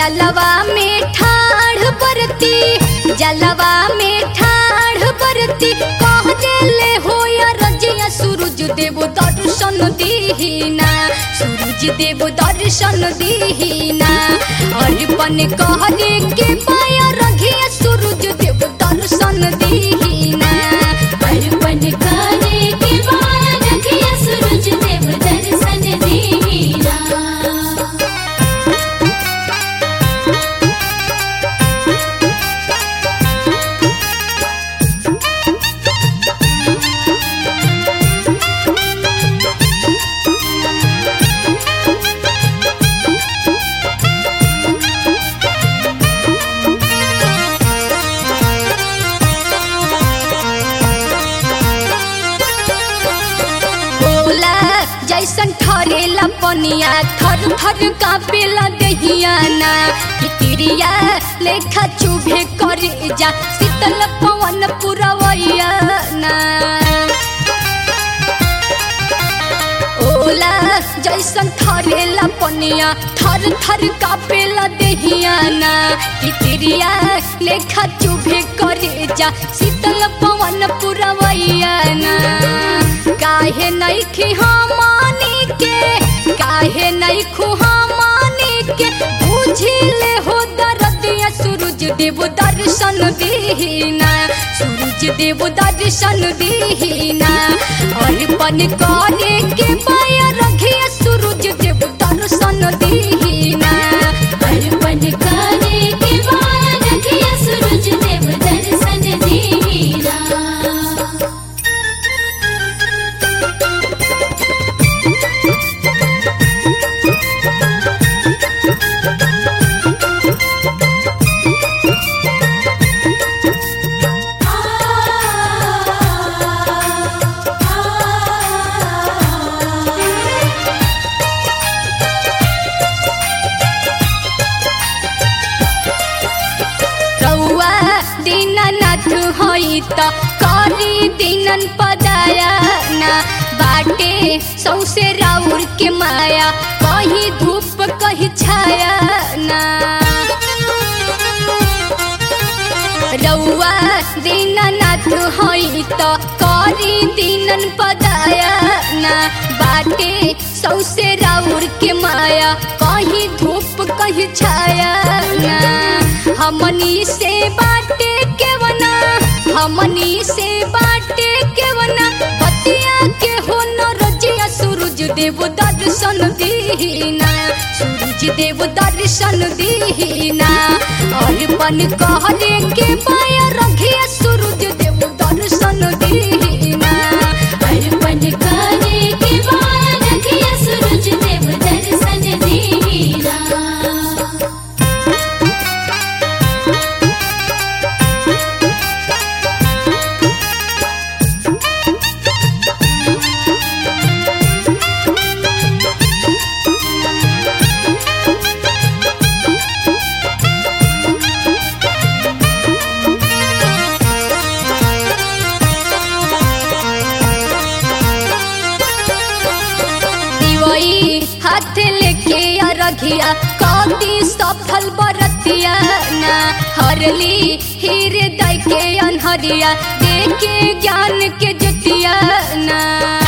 जलवा में ठाढ़ बरती जलवा में ठाढ़ बरती कह देले हो या रजिया सूरज देव दर्शन दीना सूरज देव दर्शन दीना अर्पण कहले के पाया रघिया सूरज देव दर्शन दीना अर्पण करे के बाद रखिया सूरज देव दर्शन दीना बोला जैसन ठरेला पनिया थर थर कापेला दहिया ना कितिरिया लेखा चुभे करे जा शीतल पवन पुरवैया ना ओला जैसन थरेला पनिया थर थर कापेला दहिया ना कितिरिया लेखा चुभे करे जा शीतल पवन पुरवैया ना काहे नहीं खिहामानी के काहे नहीं खुहामानी के बुझिले हो दरदिया सूरज देव दर्शन दीना सूरज देव दर्शन दीना अर्पण करे के पाया रखिया सूरज देव दर्शन दीना अर्पण करे के बाद रखिया सूरज देव दर्शन दीना रउआ दीननाथ होई त करी दीनन पदाया ना बाटे सौसे राउर के माया कहीं धूप कहीं छाया ना रउआ दीननाथ होई त करी दीनन पदाया ना बाटे सौसे राउर के माया कहीं धूप कहीं छाया ना हमनी से बाटे के वना हमनी से बाटे के वना बतिया के हो न रजिया सूरज देव दर्शन दीना सूरज देव दर्शन दीना अर्पण कहले के पाया रखिया सूरज देव दर्शन दीना अर्पण करे के बाद रखिया सूरज देव दर्शन दीना दिवई हाथ लेके अरघिया कौती सफल बरतिया ना हरली हृदय के अनहरिया देके ज्ञान के जुतिया ना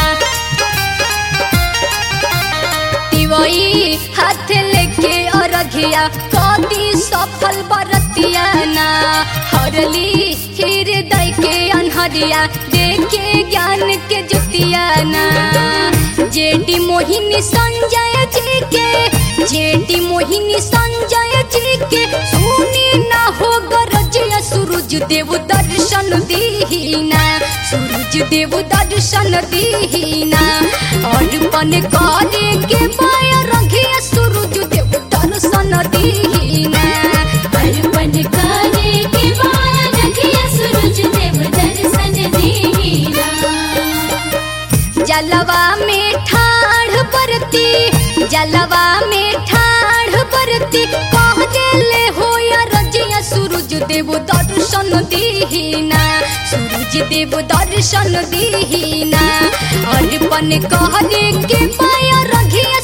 दिवई हाथ लेके अरघिया कौती सफल बरतिया ना हरली हृदय के अनहरिया देके ज्ञान के जुतिया ना जेडी मोहिनी संजय जी के जेडी मोहिनी संजय जी के सुनी ना हो गरजिया सूरज देव दर्शन दीना सूरज देव दर्शन दीना अर्पण करे के पाया रघिया सूरज देव दर्शन दीना अर्पण करे के बाद रखिया सूरज देव दर्शन दीना जलवा में ठाढ़ बरती जलवा में ठाढ़ बरती कह देले हो या रजिया सूरज देव दर्शन दीना सूरज देव दर्शन दीना अर्पण कहले के पाया रघिया